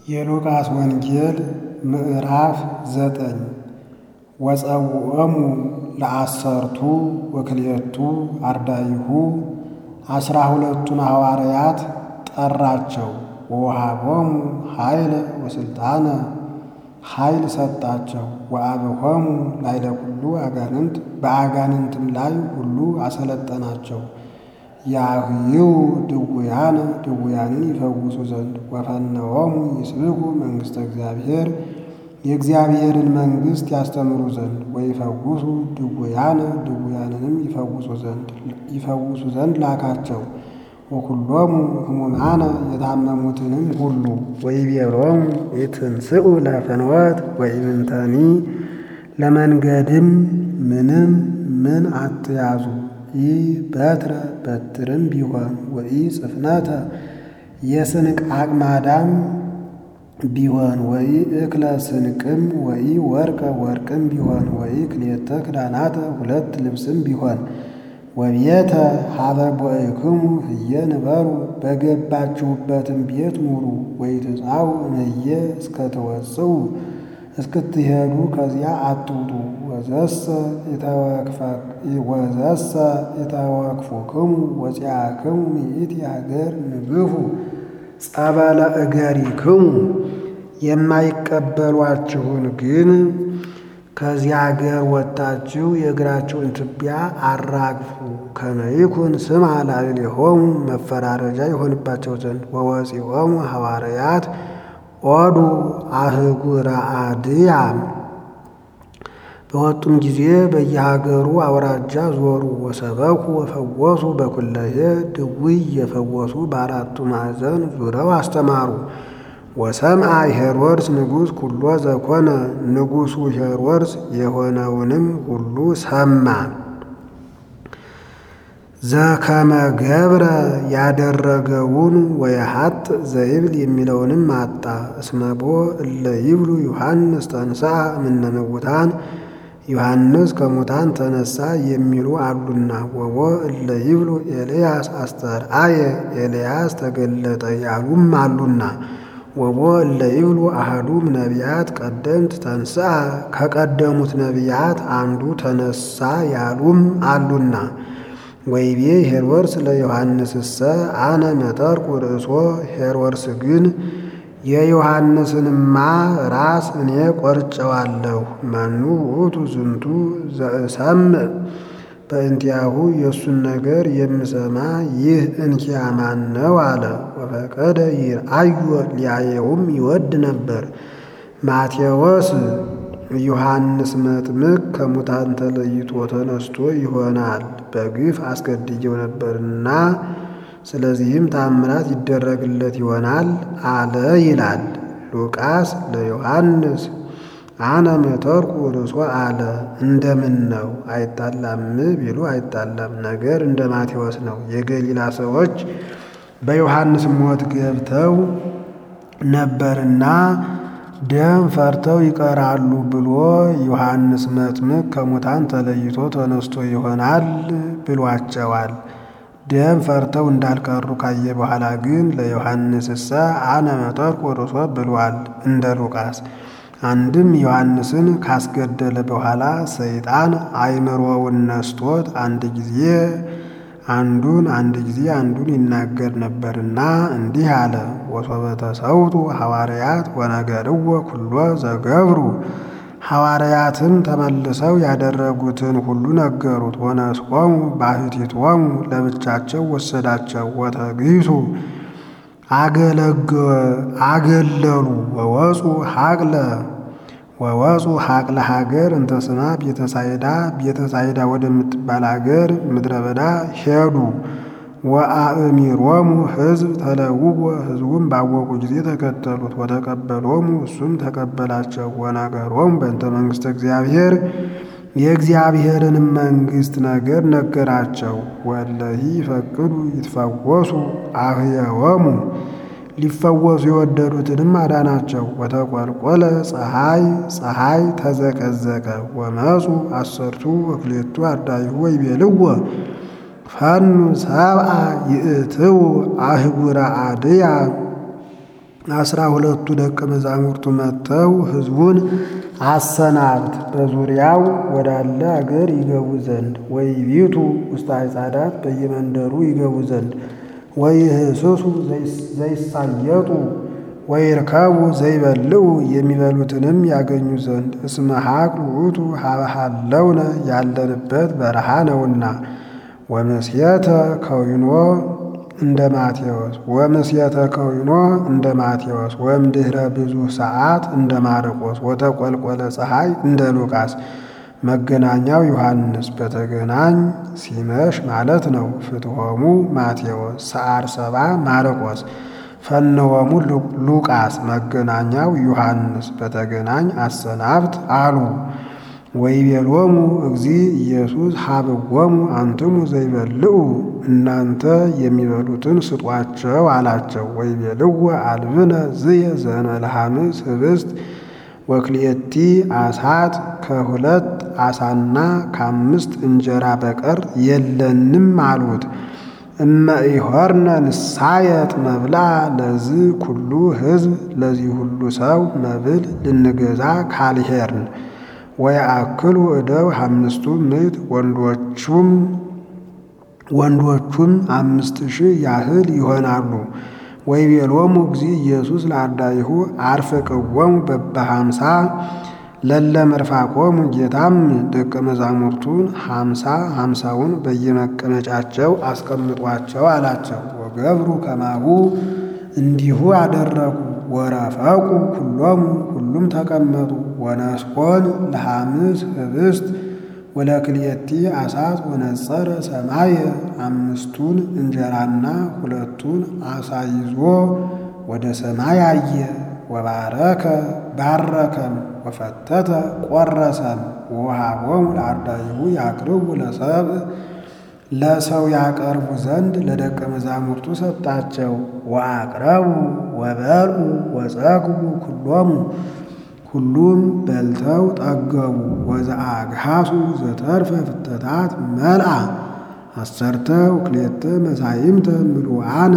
የሉቃስ ወንጌል ምዕራፍ ዘጠኝ ወጸውዖሙ ለአሰርቱ ወክልኤቱ አርዳኢሁ አስራ ሁለቱን ሐዋርያት ጠራቸው። ወወሃቦሙ ኃይለ ወሥልጣነ ኃይል ሰጣቸው። ወአብሖሙ ላዕለ ኩሉ አጋንንት በአጋንንትም ላይ ሁሉ አሰለጠናቸው። ያህይው ድውያነ ድውያንን ይፈውሱ ዘንድ ወፈነዎሙ ይስብኩ መንግሥተ እግዚአብሔር የእግዚአብሔርን መንግሥት ያስተምሩ ዘንድ ወይፈውሱ ድውያነ ድውያንንም ይፈውሱ ዘንድ ይፈውሱ ዘንድ ላካቸው። ወኩሎሙ ሕሙማነ የታመሙትንም ሁሉ ወይቤሎሙ ኢትንስኡ ለፍኖት ወኢምንተኒ ለመንገድም ምንም ምን አትያዙ ኢ በትረ በትርም ቢሆን ወኢ ጽፍነተ የስንቅ አቅማዳም ቢሆን ወኢ እክለ ስንቅም ወኢ ወርቀ ወርቅም ቢሆን ወኢ ክልኤተ ክዳናተ ሁለት ልብስም ቢሆን ወቤተ ሀበ ቦእክሙ ህየ ንበሩ በገባችሁበትም ቤት ኑሩ። ወኢትጻኡ እምየ እስከ ትወጽኡ እስክትሄዱ ከዚያ አትውጡ። ወዘሰ ወዘሰ ኢተወክፉክሙ ወፂአክሙ ሚእቲ ሀገር ንግፉ ጸበለ እገሪክሙ የማይቀበሏችሁን ግን ከዚያ አገር ወጥታችሁ የእግራችሁን ትቢያ አራግፉ። ከመ ይኩን ስምዐ ላዕሌሆሙ መፈራረጃ ይሆንባቸው ዘንድ ወወፂኦሙ ሐዋርያት ኦዱ አህጉረ አድያም በወጡም ጊዜ በየሀገሩ አውራጃ ዞሩ። ወሰበኩ ወፈወሱ በኩለሄ ድውይ የፈወሱ በአራቱ ማዕዘን ዙረው አስተማሩ። ወሰምዐ ሄሮድስ ንጉሥ ኩሎ ዘኮነ ንጉሡ ሄሮድስ የሆነውንም ሁሉ ሰማ። ዘከመ ገብረ ያደረገውን ወየሐጥ ዘይብል የሚለውንም አጣ። እስመቦ እለ ይብሉ ዮሐንስ ተንሥአ እምነ ሙታን ዮሐንስ ከሙታን ተነሳ የሚሉ አሉና። ወቦ እለ ይብሉ ኤልያስ አስተርአየ ኤልያስ ተገለጠ ያሉም አሉና። ወቦ እለ ይብሉ አሐዱም ነቢያት ቀደምት ተንሥአ ከቀደሙት ነቢያት አንዱ ተነሳ ያሉም አሉና። ወይቤ ሄሮድስ ለዮሐንስሰ አነ መጠርኩ ርእሶ ሄሮድስ ግን የዮሐንስንማ ራስ እኔ ቆርጨዋለሁ። መኑ ውእቱ ዝንቱ ዘእሰምዕ በእንቲአሁ የእሱን ነገር የምሰማ ይህ እንኪያ ማን ነው አለ። ወፈቀደ ይርአዮ ሊያየውም ይወድ ነበር። ማቴዎስ ዮሐንስ መጥምቅ ከሙታን ተለይቶ ተነስቶ ይሆናል በግፍ አስገድየው ነበርና ስለዚህም ታምራት ይደረግለት ይሆናል አለ ይላል። ሉቃስ ለዮሐንስ አነ መተርኩ ርእሶ አለ። እንደምን ነው አይጣላም ቢሉ አይጣላም፣ ነገር እንደ ማቴዎስ ነው። የገሊላ ሰዎች በዮሐንስ ሞት ገብተው ነበርና ደም ፈርተው ይቀራሉ ብሎ ዮሐንስ መጥምቅ ከሙታን ተለይቶ ተነስቶ ይሆናል ብሏቸዋል። ደም ፈርተው እንዳልቀሩ ካየ በኋላ ግን ለዮሐንስሰ አነ መጠርኩ ርእሶ ብሏል እንደ ሉቃስ። አንድም ዮሐንስን ካስገደለ በኋላ ሰይጣን አእምሮውን ነስቶት አንድ ጊዜ አንዱን አንድ ጊዜ አንዱን ይናገር ነበርና እንዲህ አለ። ወሶበ ተሰውቱ ሐዋርያት ወነገርዎ ኩሎ ዘገብሩ ሐዋርያትም ተመልሰው ያደረጉትን ሁሉ ነገሩት። ወነስቆሙ ባሕቲቶሙ ለብቻቸው ወሰዳቸው። ወተግሂሱ አገለሉ ወወፁ ሀቅለ ወወፁ ሀቅለ ሀገር እንተ ስማ ቤተሳይዳ ቤተሳይዳ ወደምትባል ሀገር ምድረ በዳ ሄዱ። ወአእሚሮሙ ሕዝብ ተለውወ ሕዝቡም ባወቁ ጊዜ ተከተሉት። ወተቀበሎሙ እሱም ተቀበላቸው። ወነገሮሙ በእንተ መንግሥተ እግዚአብሔር የእግዚአብሔርንም መንግሥት ነገር ነገራቸው። ወለሂ ይፈቅዱ ይትፈወሱ አህየወሙ ሊፈወሱ የወደዱትንም አዳናቸው። ወተቆልቆለ ፀሐይ ፀሐይ ተዘቀዘቀ። ወመፁ አሰርቱ ወክልኤቱ አርዳኢሁ ወይቤልዎ ፈኑ ሰብአ ይእትው አህጉረ አድያ አስራ ሁለቱ ደቀ መዛሙርቱ መጥተው ሕዝቡን አሰናብት በዙሪያው ወዳለ አገር ይገቡ ዘንድ ወይ ቤቱ ውስጥ አይጻዳት በየመንደሩ ይገቡ ዘንድ ወይ ህስሱ ዘይሳየጡ ወይ ርከቡ ዘይበልዑ የሚበሉትንም ያገኙ ዘንድ እስመ ሀቅል ውእቱ ሀበሃለውነ ያለንበት በረሃ ነውና ወመስየተ ከዊኖ እንደ ማቴዎስ ወምስየተ ከዊኖ እንደ ማቴዎስ ወእምድኅረ ብዙ ሰዓት እንደ ማርቆስ ወተቆልቆለ ፀሐይ እንደ ሉቃስ መገናኛው ዮሐንስ በተገናኝ ሲመሽ ማለት ነው። ፍትሖሙ ማቴዎስ ሰዓር ሰባ ማርቆስ ፈነወሙ ሉቃስ መገናኛው ዮሐንስ በተገናኝ አሰናብት አሉ። ወይቤሎሙ እግዚ ኢየሱስ ሀብዎሙ አንትሙ ዘይበልዑ እናንተ የሚበሉትን ስጧቸው አላቸው። ወይቤልዎ አልብነ ዝየ ዘእንበለሐምስ ኅብስት ወክልኤቲ አሳት ከሁለት አሳና ከአምስት እንጀራ በቀር የለንም አሉት። እመ ኢሖርነ ንሳየጥ መብላ ለዝ ኩሉ ሕዝብ ለዚህ ሁሉ ሰው መብል ልንገዛ ካልሄርን ወየአክሉ እደው አምስቱ ምዕት ወንዶቹም ወንዶቹም አምስት ሺህ ያህል ይሆናሉ። ወይቤሎሙ እግዚ ኢየሱስ ለአርዳኢሁ አርፍቅዎሙ በበሃምሳ ለለ መርፋቆሙ ጌታም ደቀ መዛሙርቱን ሃምሳ ሃምሳውን በየመቀመጫቸው አስቀምጧቸው አላቸው። ወገብሩ ከማሁ እንዲሁ አደረጉ። ወረፈቁ ኩሎሙ ሁሉም ተቀመጡ። ወነስቆን ለሐምስ ኅብስት ወለክልኤቲ አሳት ወነጸረ ሰማየ አምስቱን እንጀራና ሁለቱን አሳ ይዞ ወደ ሰማይ አየ። ወባረከ ባረከም ወፈተተ ቆረሰም ወሃቦሙ ለአርዳኢሁ ያቅርቡ ለሰብእ ለሰው ያቀርቡ ዘንድ ለደቀ መዛሙርቱ ሰጣቸው። ወአቅረቡ ወበልዑ ወጸግቡ ኩሎሙ ሁሉም በልተው ጠገቡ። ወዘአግሃሱ ዘተርፈ ፍተታት መልአ አሰርተ ወክልኤተ መሳይምተ ምሉአነ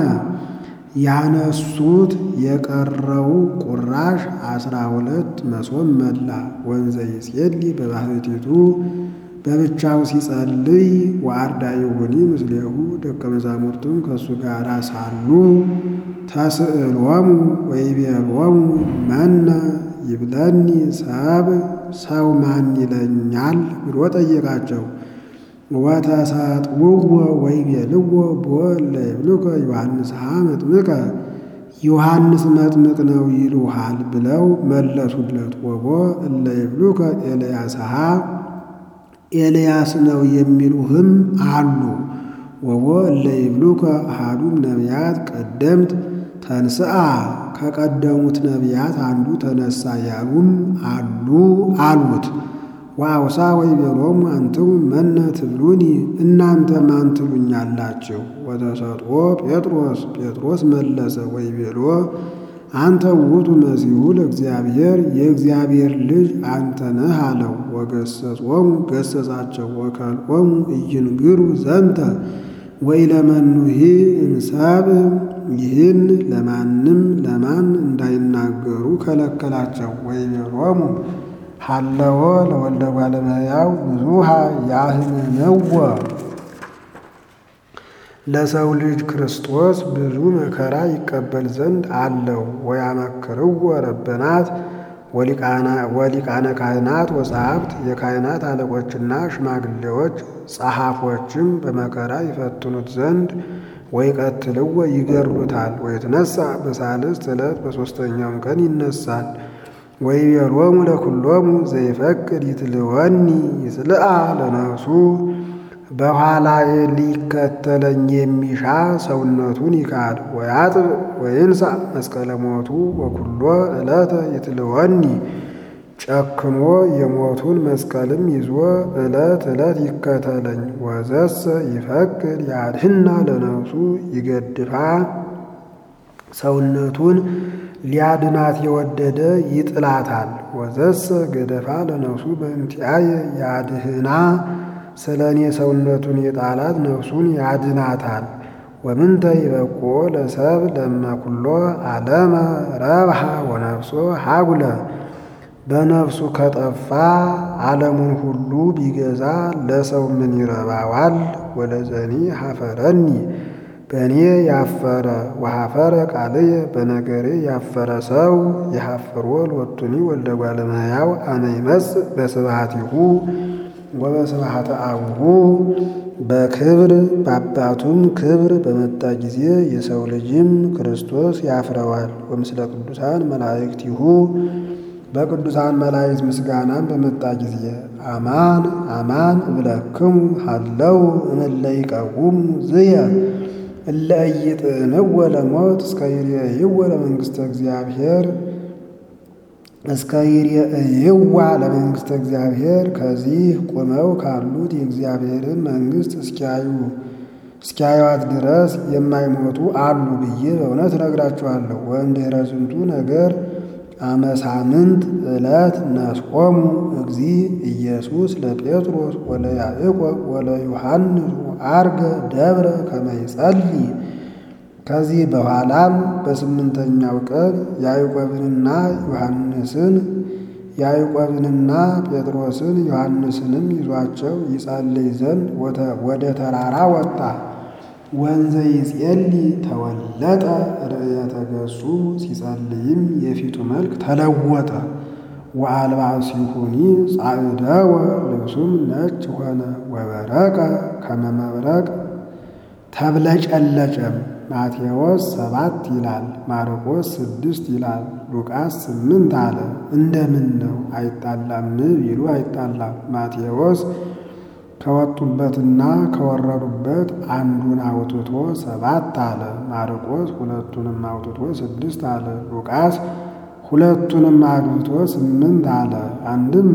ያነሱት የቀረው ቁራሽ አስራ ሁለት መሶብ መላ። ወንዘ ይጼሊ በባሕቲቱ በብቻው ሲጸልይ ወአርዳኢሁኒ ምስሌሁ ደቀ መዛሙርቱም ከእሱ ጋር ሳሉ ተስእሎሙ ወይቤሎሙ መነ ይብለኒ ሰብ ሰው ማን ይለኛል ብሎ ጠየቃቸው። ወተሰጥውዎ ወይቤልዎ ቦ እለ ይብሉከ ዮሐንስሃ መጥምቀ ዮሐንስ መጥምቅ ነው ይሉሃል ብለው መለሱለት። ወቦ እለ ይብሉከ ኤልያስሃ ኤልያስ ነው የሚሉህም አሉ። ወቦ እለ ይብሉከ አሐዱም ነቢያት ቀደምት ተንስአ ከቀደሙት ነቢያት አንዱ ተነሳ ያሉም አሉ አሉት። ወአውሳ ወይቤሎሙ አንትሙ መነ ትብሉኒ እናንተ ማን ትሉኛላችሁ? ወተሰጥኦ ጴጥሮስ ጴጥሮስ መለሰ ወይቤሎ አንተ ውእቱ መሲሑ ለእግዚአብሔር የእግዚአብሔር ልጅ አንተ ነህ አለው። ወገሰጾሙ ገሰጻቸው ወከልኦሙ ኢይንግሩ ዘንተ ወኢለመኑሂ እምሰብእ ይህን ለማንም ለማን እንዳይናገሩ ከለከላቸው። ወይቤሎሙ ሀለወ ለወልደ እጓለ እመሕያው ብዙኃ ያህምምዎ ለሰው ልጅ ክርስቶስ ብዙ መከራ ይቀበል ዘንድ አለው። ወያመክርዎ ረበናት ወሊቃነ ካህናት ወጸሐፍት የካህናት አለቆችና ሽማግሌዎች ጸሐፎችም በመከራ ይፈትኑት ዘንድ ወይቀትልዎ ይገድሉታል። ወይትነሣ በሳልስት ዕለት በሦስተኛውም ቀን ይነሳል። ወይቤሎሙ ለኵሎሙ ዘይፈቅድ ይትልወኒ ይጽልአ ለነፍሱ በኋላዬ ሊከተለኝ የሚሻ ሰውነቱን ይካድ ወያጥብ ወይንሣ መስቀለ ሞቱ ወኵሎ ዕለተ ይትልወኒ ጨክኖ የሞቱን መስቀልም ይዞ ዕለት ዕለት ይከተለኝ። ወዘሰ ይፈቅድ ያድህና ለነፍሱ ይገድፋ ሰውነቱን ሊያድናት የወደደ ይጥላታል። ወዘሰ ገደፋ ለነፍሱ በእንቲአየ ያድህና ስለ እኔ ሰውነቱን የጣላት ነፍሱን ያድናታል። ወምንተ ይበቁኦ ለሰብ ለመኩሎ ዓለመ ረብሃ ወነፍሶ ሀጉለ በነፍሱ ከጠፋ ዓለሙን ሁሉ ቢገዛ ለሰው ምን ይረባዋል? ወለዘኒ ሀፈረኒ በእኔ ያፈረ ወሀፈረ ቃልየ በነገሬ ያፈረ ሰው የሀፍሮ ሎቱኒ ወልደ እጓለ እመሕያው አነ ይመጽእ በስብሐቲሁ ወበስብሐተ አቡሁ በክብር በአባቱም ክብር በመጣ ጊዜ የሰው ልጅም ክርስቶስ ያፍረዋል። ወምስለ ቅዱሳን መላእክቲሁ በቅዱሳን መላእክት ምስጋናም በመጣ ጊዜ አማን አማን እብለክሙ ሀለው እምእለ ይቀውሙ ዝየ እለ ኢይጥዕምዎ ለሞት እስከ ይርአይዎ ለመንግሥተ እግዚአብሔር እስከ ይርአይዋ ለመንግሥተ እግዚአብሔር ከዚህ ቆመው ካሉት የእግዚአብሔርን መንግሥት እስኪያዩ እስኪያዩዋት ድረስ የማይሞቱ አሉ ብዬ በእውነት እነግራችኋለሁ። ወእምድኅረ ዝንቱ ነገር አመሳምንት ዕለት ነስቆሙ እግዚ ኢየሱስ ለጴጥሮስ ወለያዕቆብ ወለዮሐንስ አርገ ደብረ ከመ ይጸልይ። ከዚህ በኋላም በስምንተኛው ቀን ያዕቆብንና ዮሐንስን ያዕቆብንና ጴጥሮስን ዮሐንስንም ይዟቸው ይጸልይ ዘንድ ወደ ተራራ ወጣ። ወንዘ ይጼልይ ተወለጠ ርእየተ ገጹ ሲጸልይም የፊቱ መልክ ተለወጠ። ወአልባሲሁኒ ጻዕደወ ልብሱም ነጭ ሆነ። ወበረቀ ከመ መብረቅ ተብለጨለጨም። ማቴዎስ ሰባት ይላል፣ ማርቆስ ስድስት ይላል፣ ሉቃስ ስምንት አለ። እንደምን ነው አይጣላም ቢሉ አይጣላም። ማቴዎስ ከወጡበትና ከወረዱበት አንዱን አውጥቶ ሰባት አለ። ማርቆስ ሁለቱንም አውጥቶ ስድስት አለ። ሉቃስ ሁለቱንም አግብቶ ስምንት አለ። አንድም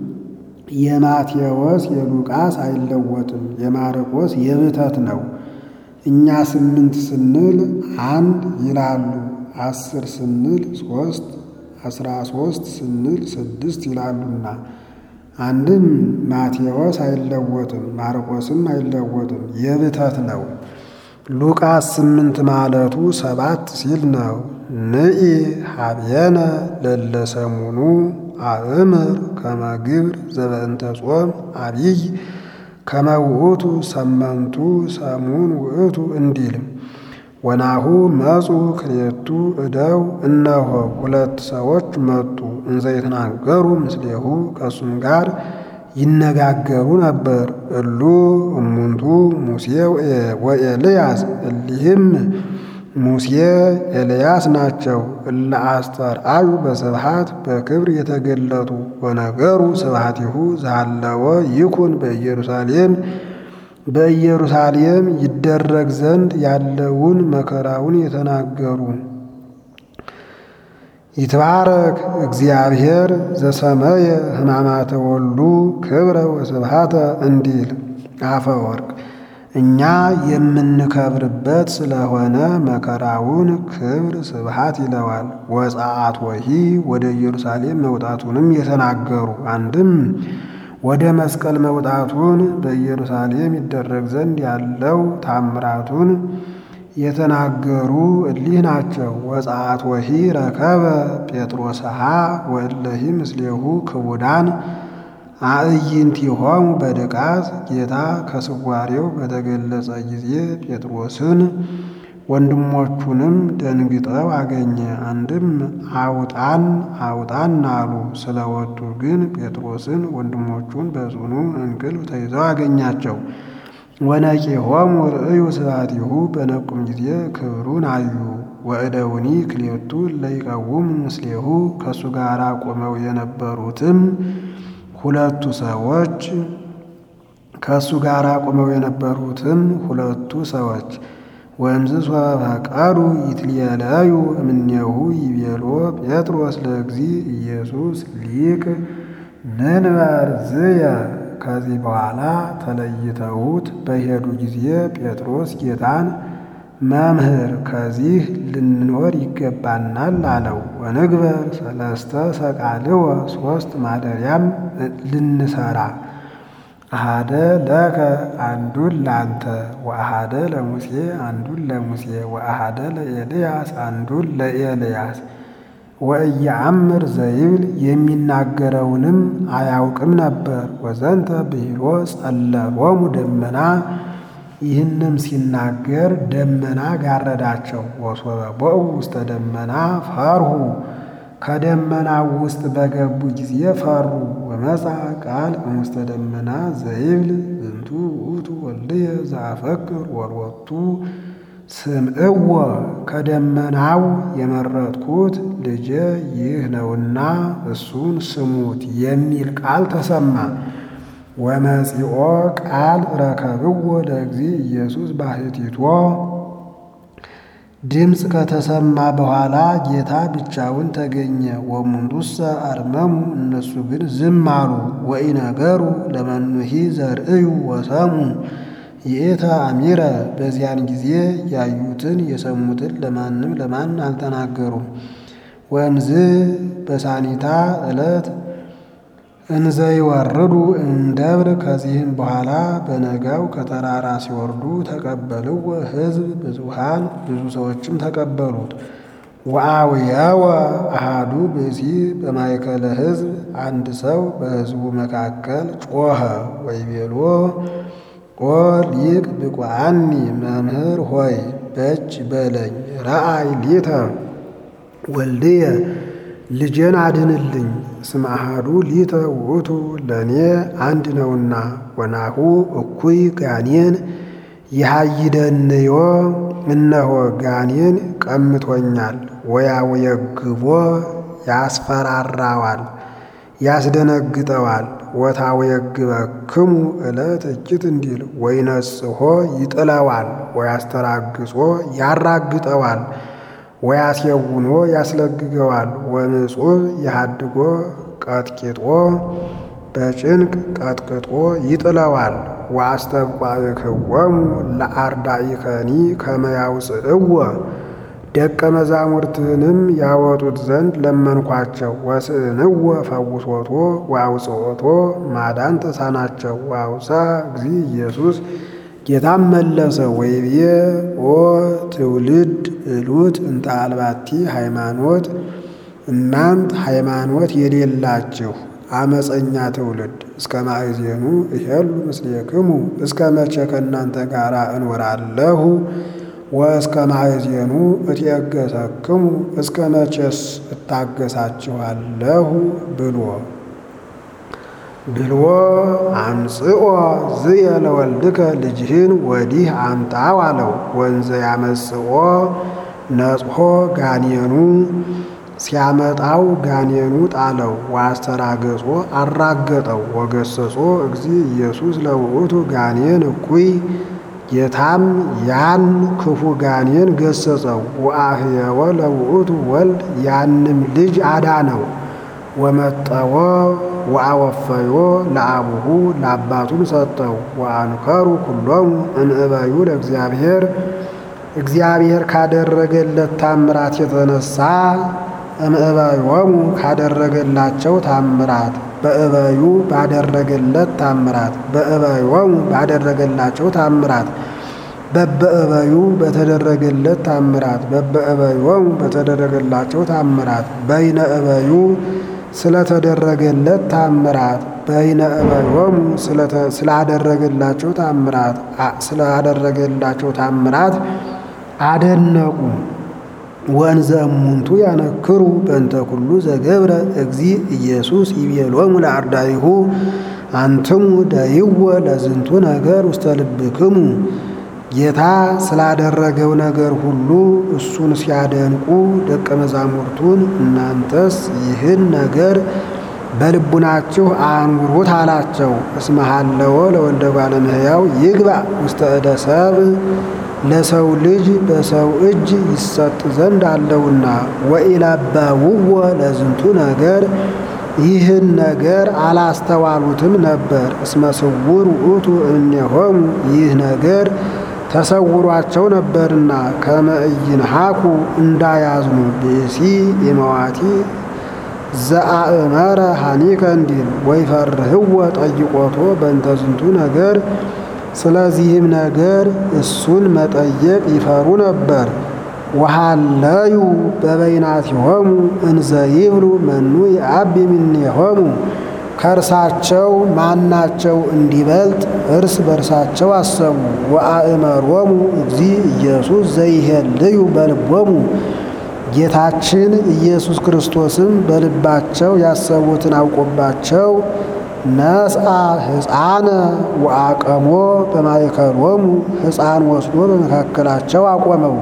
የማቴዎስ የሉቃስ አይለወጥም፣ የማርቆስ የብተት ነው። እኛ ስምንት ስንል አንድ ይላሉ፣ አስር ስንል ሶስት፣ አስራ ሶስት ስንል ስድስት ይላሉና አንድም ማቴዎስ አይለወጥም፣ ማርቆስም አይለወጥም፣ የብተት ነው። ሉቃስ ስምንት ማለቱ ሰባት ሲል ነው። ንኢ ሀብየነ ለለሰሙኑ አእምር ከመ ግብር ዘበእንተ ጾም አብይ ከመ ውእቱ ሰመንቱ ሰሙን ውእቱ እንዲል ወናሁ መጹ ክልኤቱ እደው እነሆ ሁለት ሰዎች መጡ። እንዘ ይትናገሩ ምስሌሁ ከእሱም ጋር ይነጋገሩ ነበር። እሉ እሙንቱ ሙሴ ወኤልያስ እሊህም ሙሴ ኤልያስ ናቸው። እለ አስተርአዩ በስብሐት በክብር የተገለጡ ወነገሩ ስብሐቲሁ ዘሃለወ ይኩን በኢየሩሳሌም በኢየሩሳሌም ይደረግ ዘንድ ያለውን መከራውን የተናገሩ ይትባረክ እግዚአብሔር ዘሰመየ ሕማማተ ወልዱ ክብረ ወስብሐተ እንዲል አፈወርቅ እኛ የምንከብርበት ስለሆነ መከራውን ክብር ስብሐት ይለዋል። ወፀአት ወሂ ወደ ኢየሩሳሌም መውጣቱንም የተናገሩ አንድም ወደ መስቀል መውጣቱን በኢየሩሳሌም ይደረግ ዘንድ ያለው ታምራቱን የተናገሩ እሊህ ናቸው። ወፀአት ወሂ ረከበ ጴጥሮስሃ ወእለሂ ምስሌሁ ክቡዳን አዕይንቲሆሙ በድቃት ጌታ ከስዋሬው በተገለጸ ጊዜ ጴጥሮስን ወንድሞቹንም ደንግጠው አገኘ። አንድም አውጣን አውጣን አሉ። ስለወጡ ግን ጴጥሮስን ወንድሞቹን በጽኑ እንቅልፍ ተይዘው አገኛቸው። ወነቂሆሙ ርእዩ ስብሐቲሁ በነቁም ጊዜ ክብሩን አዩ። ወእደውኒ ክልኤቱ ለይቀውሙ ምስሌሁ ከእሱ ጋር ቆመው የነበሩትም ሁለቱ ሰዎች ከእሱ ጋር ቆመው የነበሩትም ሁለቱ ሰዎች ወእምዝ ፈቀዱ ይትልየለዩ እምኔሁ ይቤሎ ጴጥሮስ ለእግዚ ኢየሱስ ሊቅ ንንበር ዝየ። ከዚህ በኋላ ተለይተውት በሄዱ ጊዜ ጴጥሮስ ጌታን መምህር ከዚህ ልንኖር ይገባናል አለው። ወንግበር ሰለስተ ሰቃልወ ሶስት ማደሪያም ልንሰራ አሃደ ለከ አንዱን ላንተ ወአሃደ ለሙሴ አንዱን ለሙሴ ወአሃደ ለኤልያስ አንዱን ለኤልያስ ወእየአምር ዘይብል የሚናገረውንም አያውቅም ነበር። ወዘንተ ብሂሎ ጸለሎሙ ደመና ይህንም ሲናገር ደመና ጋረዳቸው። ወሶበ ቦኡ ውስተ ደመና ፈርሁ ከደመናው ውስጥ በገቡ ጊዜ ፈሩ። ወመጻ ቃል እምውስተ ደመና ዘይብል ዝንቱ ውእቱ ወልድየ ዘአፈቅር ወሎቱ ስምዕዎ ከደመናው የመረጥኩት ልጄ ይህ ነውና እሱን ስሙት የሚል ቃል ተሰማ። ወመጺኦ ቃል ረከብዎ ለእግዚ ኢየሱስ ባሕቲቶ ድምፅ ከተሰማ በኋላ ጌታ ብቻውን ተገኘ። ወሙንቱሰ አርመሙ እነሱ ግን ዝም አሉ። ወኢነገሩ ለመኑሂ ዘርእዩ ወሰሙ ይእተ አሚረ በዚያን ጊዜ ያዩትን የሰሙትን ለማንም ለማን አልተናገሩም። ወእምዝ በሳኒታ ዕለት እንዘ ይወርዱ እምደብር ከዚህም በኋላ በነጋው ከተራራ ሲወርዱ ተቀበልዎ ሕዝብ ብዙሃን ብዙ ሰዎችም ተቀበሉት። ወአውየወ አሃዱ ብእሲ በማእከለ ሕዝብ አንድ ሰው በሕዝቡ መካከል ጮኸ ወይቤሎ ኦ ሊቅ ብቁዓኒ መምህር ሆይ በጅ በለኝ ረአይ ሊተ ወልድየ ልጄን አድንልኝ እስመ አሐዱ ሊተ ውእቱ ለእኔ አንድ ነውና ወናሁ እኩይ ጋኔን ይሃይደንዮ እነሆ ጋኔን ቀምቶኛል ወያውየግቦ ያስፈራራዋል ያስደነግጠዋል ወታውየግበክሙ ዕለት እጅት እንዲል ወይነጽሖ ይጥለዋል ወያስተራግጾ ያራግጠዋል ወያስየውኖ ያስለግገዋል ወንጹህ የሃድጎ ቀጥቂጦ በጭንቅ ቀጥቅጦ ይጥለዋል። ወአስተብቋዕክዎሙ ለአርዳኢከኒ ከመ ያውፅእዎ ደቀ መዛሙርትህንም ያወጡት ዘንድ ለመንኳቸው። ወስእንዎ ፈውሶቶ ወአውፅኦቶ ማዳን ተሳናቸው። ወአውሳ እግዚ ኢየሱስ ጌታም መለሰ ወይቤ ኦ ትውልድ እሉት እንተ አልባቲ ሃይማኖት፣ እናንት ሃይማኖት የሌላችሁ አመፀኛ ትውልድ እስከ ማእዜኑ እሄሉ ምስሌክሙ እስከ መቼ ከእናንተ ጋር እኖራለሁ? ወእስከ ማእዜኑ እትየገሰክሙ እስከ መቼስ እታገሳችኋለሁ ብሎ ብልዎ አምጽኦ ዝየ ለወልድከ ልጅህን ወዲህ አምጣው አለው። ወንዘ ያመጽኦ ነጽሖ ጋኔኑ ሲያመጣው ጋኔኑ ጣለው። ወአስተራገጾ አራገጠው። ወገሰጾ እግዚ ኢየሱስ ለውእቱ ጋኔን እኩይ ጌታም ያን ክፉ ጋኔን ገሰጸው። ወአህየወ ለውእቱ ወልድ ያንም ልጅ አዳነው። ወመጠወ ወአወፈዮ ለአቡሁ ለአባቱም ሰጠው። ወአንከሩ ኩሎሙ እንእበዩ ለእግዚአብሔር እግዚአብሔር ካደረገለት ታምራት የተነሳ እምእበዮሙ ካደረገላቸው ታምራት በእበዩ ባደረገለት ታምራት በእበዮሙ ባደረገላቸው ታምራት በበእበዩ በተደረገለት ታምራት በበእበዮሙ በተደረገላቸው ታምራት በይነ እበዩ ስለተደረገለት ታምራት በይነ እበዮሙ ስላደረገላቸው ታምራት ስላደረገላቸው ታምራት አደነቁ። ወንዘ እሙንቱ ያነክሩ በእንተ ኩሉ ዘገብረ እግዚ ኢየሱስ ይቤሎሙ ለአርዳኢሁ አንትሙ ደይወ ለዝንቱ ነገር ውስተ ልብክሙ ጌታ ስላደረገው ነገር ሁሉ እሱን ሲያደንቁ ደቀ መዛሙርቱን እናንተስ ይህን ነገር በልቡናችሁ አኑሩት አላቸው። እስመ ሀለወ ለወልደ እጓለ እመሕያው ይግባ ውስተ እደ ሰብእ ለሰው ልጅ በሰው እጅ ይሰጥ ዘንድ አለውና ወኢለበውዎ ለዝንቱ ነገር ይህን ነገር አላስተዋሉትም ነበር። እስመ ስውር ውእቱ እምኔሆሙ ይህ ነገር ተሰውሯቸው ነበርና ከመ ኢይንሃኩ እንዳያዝኑ ብእሲ የመዋቲ ዘአእመረ ሐኒከ እንዲል ወይፈርህዎ ጠይቆቶ በእንተ ዝንቱ ነገር ስለዚህም ነገር እሱን መጠየቅ ይፈሩ ነበር። ወሃለዩ በበይናቲሆሙ እንዘ ይብሉ መኑ የአቢ እምኔሆሙ ከእርሳቸው ማናቸው እንዲበልጥ እርስ በርሳቸው አሰቡ። ወአእመሮሙ እግዚ ኢየሱስ ዘይሄልዩ በልቦሙ ጌታችን ኢየሱስ ክርስቶስም በልባቸው ያሰቡትን አውቆባቸው ነስአ ሕፃነ ወአቀሞ በማእከሎሙ ሕፃን ወስዶ በመካከላቸው አቆመው።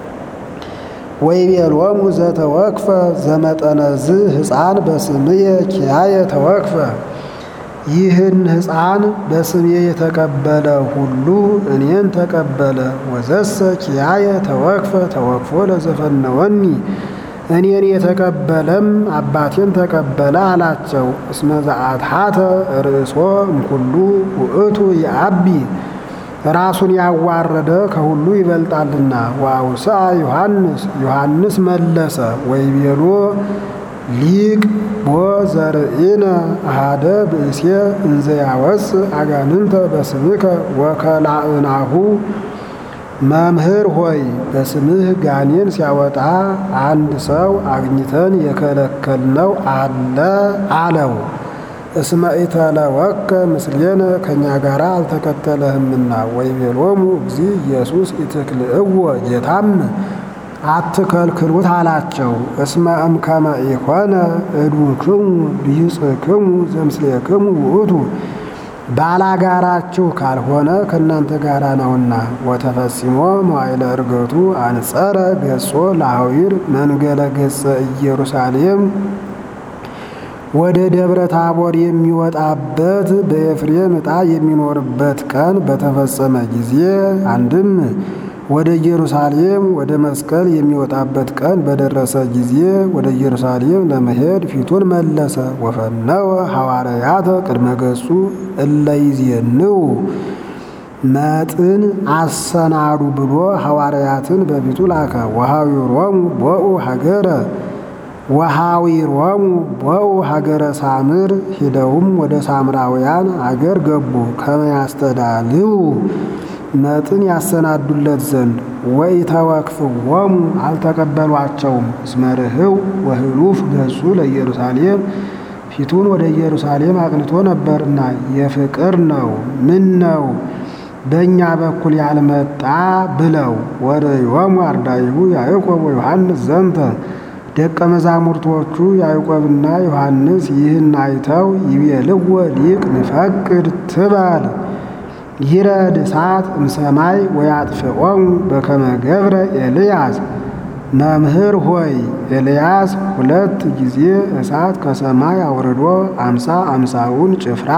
ወይቤሎሙ ዘተወክፈ ዘመጠነዝ ሕፃን በስምየ ኪያየ ተወክፈ ይህን ሕፃን በስሜ የተቀበለ ሁሉ እኔን ተቀበለ። ወዘሰ ኪያየ ተወክፈ ተወክፎ ለዘፈነወኒ እኔን የተቀበለም አባቴን ተቀበለ አላቸው። እስመ ዘአትሐተ ርእሶ እምኩሉ ውእቱ የአቢ ራሱን ያዋረደ ከሁሉ ይበልጣልና። ወአውስአ ዮሐንስ ዮሐንስ መለሰ ወይቤሎ ሊቅ ቦ ዘርእነ አሃደ ብእሴ እንዘ ያወፅእ አጋንንተ በስምከ ወከላእናሁ መምህር ሆይ በስምህ ጋኔን ሲያወጣ አንድ ሰው አግኝተን የከለከልነው አለ አለው። እስመ ኢተለወከ ምስሌነ ከእኛ ጋር አልተከተለህምና። ወይቤሎሙ እግዚ ኢየሱስ ኢትክልእዎ ጌታም አትከልክሉት አላቸው። እስመ እምከመ ኢኮነ እዱክሙ ቢጽክሙ ዘምስሌክሙ ውእቱ ባላጋራችሁ ካልሆነ ከእናንተ ጋራ ነውና። ወተፈጺሞ መዋዕለ ዕርገቱ አንጸረ ገጾ ለሐዊር መንገለ ገጸ ኢየሩሳሌም ወደ ደብረ ታቦር የሚወጣበት በኤፍሬም ዕጣ የሚኖርበት ቀን በተፈጸመ ጊዜ አንድም ወደ ኢየሩሳሌም ወደ መስቀል የሚወጣበት ቀን በደረሰ ጊዜ ወደ ኢየሩሳሌም ለመሄድ ፊቱን መለሰ። ወፈነወ ሐዋርያተ ቅድመ ገጹ እለይዜንው መጥን አሰናዱ ብሎ ሐዋርያትን በፊቱ ላከ። ወሐዊሮሙ ቦኡ ሀገረ ወሐዊሮሙ ቦኡ ሀገረ ሳምር ሂደውም ወደ ሳምራውያን አገር ገቡ። ከመያስተዳልው መጥን ያሰናዱለት ዘንድ ወኢተወክፍዎሙ አልተቀበሏቸውም። እስመ ርህው ወህሉፍ ገጹ ለኢየሩሳሌም ፊቱን ወደ ኢየሩሳሌም አቅንቶ ነበርና የፍቅር ነው ምን ነው በእኛ በኩል ያልመጣ ብለው ወደ ዮሙ አርዳይሁ ያዕቆብ ወዮሐንስ ዘንተ ደቀ መዛሙርቶቹ ያዕቆብና ዮሐንስ ይህን አይተው ይቤልዎ ሊቅ ንፈቅድ ትበል ይረድ እሳት እምሰማይ ወያጥፍዖሙ በከመ ገብረ ኤልያስ መምህር ሆይ ኤልያስ ሁለት ጊዜ እሳት ከሰማይ አውርዶ አምሳ አምሳውን ጭፍራ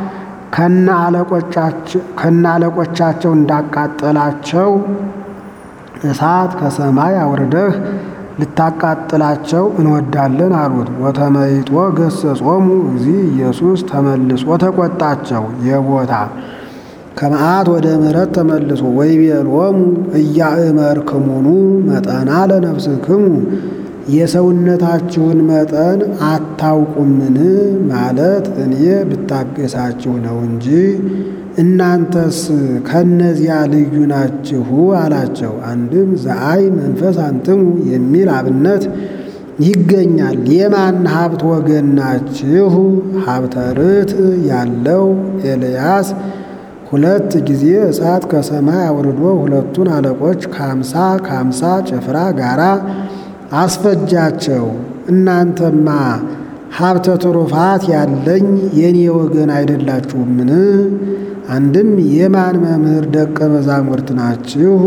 ከነ አለቆቻቸው እንዳቃጠላቸው እሳት ከሰማይ አውርደህ ልታቃጥላቸው እንወዳለን አሉት። ወተመይጦ ገሰጾሙ እግዚ ኢየሱስ ተመልሶ ተቆጣቸው የቦታ ከመዓት ወደ ምሕረት ተመልሶ ወይቤሎሙ እያእመርክሙኑ መጠና ለነፍስክሙ የሰውነታችሁን መጠን አታውቁምን? ማለት እኔ ብታገሳችሁ ነው እንጂ እናንተስ ከነዚያ ልዩ ናችሁ አላቸው። አንድም ዘአይ መንፈስ አንትሙ የሚል አብነት ይገኛል። የማን ሀብት ወገን ናችሁ? ሀብተ ርትዕ ያለው ኤልያስ ሁለት ጊዜ እሳት ከሰማይ አውርዶ ሁለቱን አለቆች ከአምሳ ከአምሳ ጭፍራ ጋራ አስፈጃቸው። እናንተማ ሀብተ ትሩፋት ያለኝ የኔ ወገን አይደላችሁምን? አንድም የማን መምህር ደቀ መዛሙርት ናችሁ?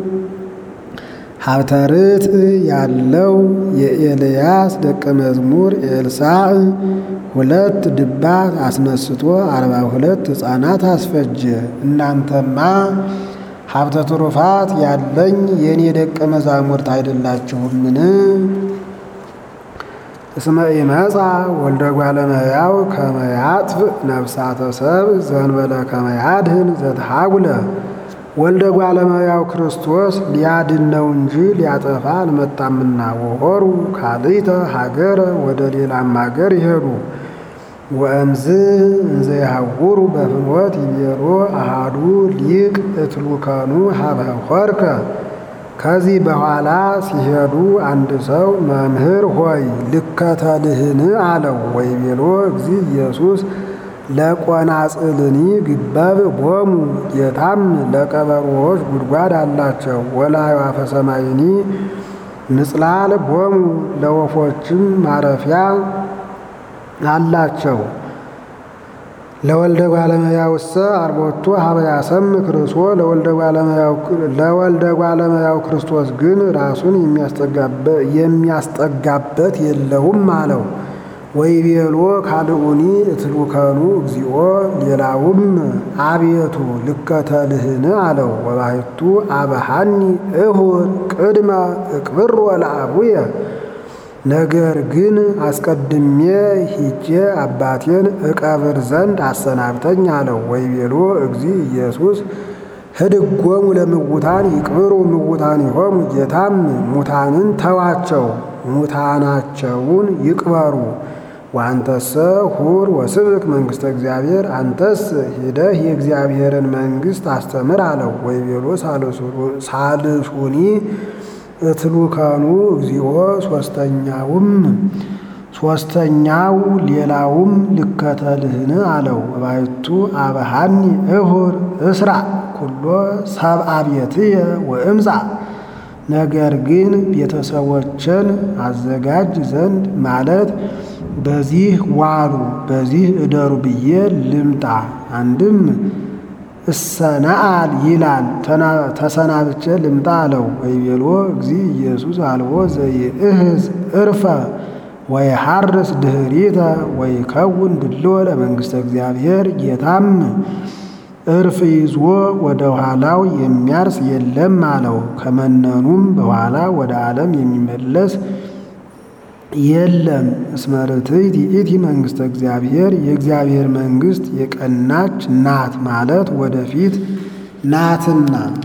ሀብተ ርትዕ ያለው የኤልያስ ደቀ መዝሙር ኤልሳዕ ሁለት ድባት አስነስቶ አርባ ሁለት ሕፃናት አስፈጀ። እናንተማ ሀብተ ትሩፋት ያለኝ የእኔ ደቀ መዛሙርት አይደላችሁምን? እስመ ኢመጻ ወልደ እጓለ እመሕያው ከመ ያጥፍእ ነፍሳተ ሰብእ ዘእንበለ ከመ ያድኅን ዘተሐጉለ ወልደ ጓለመያው ክርስቶስ ሊያድን ነው እንጂ ሊያጠፋ አልመጣምና። ወሆሩ ካልእተ ሀገረ ወደ ሌላም ሀገር ይሄዱ። ወእምዝ እንዘ ይሐውሩ በፍኖት ይቤሎ አሃዱ ሊቅ እትሉከኑ ሀበ ሆርከ። ከዚህ በኋላ ሲሄዱ አንድ ሰው መምህር ሆይ ልከተልህን አለው። ወይቤሎ እግዚ ኢየሱስ ለቆናጽልኒ ግበብ ቦሙ ጌታም ለቀበሮዎች ጉድጓድ አላቸው። ወለአዕዋፈ ሰማይኒ ምጽላል ቦሙ ለወፎችም ማረፊያ አላቸው። ለወልደ ጓለመያውሰ አርቦቱ ሀበ ያሰምክ ርእሶ ለወልደ ጓለመያው ክርስቶስ ግን ራሱን የሚያስጠጋበት የለውም አለው። ወይቤሎ ካልኡኒ እትሉከኑ እግዚኦ ሌላውም አቤቱ ልከተልህን አለው። ወባሕቱ አበሃኒ እሁር ቅድመ እቅብር ወለአቡየ ነገር ግን አስቀድሜ ሂጄ አባቴን እቀብር ዘንድ አሰናብተኝ አለው። ወይቤሎ እግዚ ኢየሱስ ህድጎሙ ለምውታን ይቅብሩ ምውታኒሆሙ ጌታም ሙታንን ተዋቸው ሙታናቸውን ይቅበሩ። ወአንተሰ ሁር ወስብክ መንግሥተ እግዚአብሔር አንተስ ሂደህ የእግዚአብሔርን መንግሥት አስተምር አለው። ወይቤሎ ሳልሱኒ እትሉከኑ እግዚኦ ሶስተኛውም ሶስተኛው ሌላውም ልከተልህን አለው። እባይቱ አበሃኒ እሁር እስራ ኩሎ ሰብአ ቤትየ ወእምጻ ነገር ግን ቤተሰቦችን አዘጋጅ ዘንድ ማለት በዚህ ዋሉ በዚህ እደሩ ብዬ ልምጣ። አንድም እሰነአል ይላል ተሰናብቼ ልምጣ አለው። ወይቤሎ እግዚ ኢየሱስ አልቦ ዘይእህዝ እርፈ ወይሐርስ ድኅሪተ ወይከውን ድልዎ ለመንግሥተ እግዚአብሔር ጌታም እርፍ ይዞ ወደ ኋላው የሚያርስ የለም አለው። ከመነኑም በኋላ ወደ ዓለም የሚመለስ የለም። እስመ ርትዕት ይእቲ መንግሥተ እግዚአብሔር የእግዚአብሔር መንግሥት የቀናች ናት ማለት ወደፊት ናትና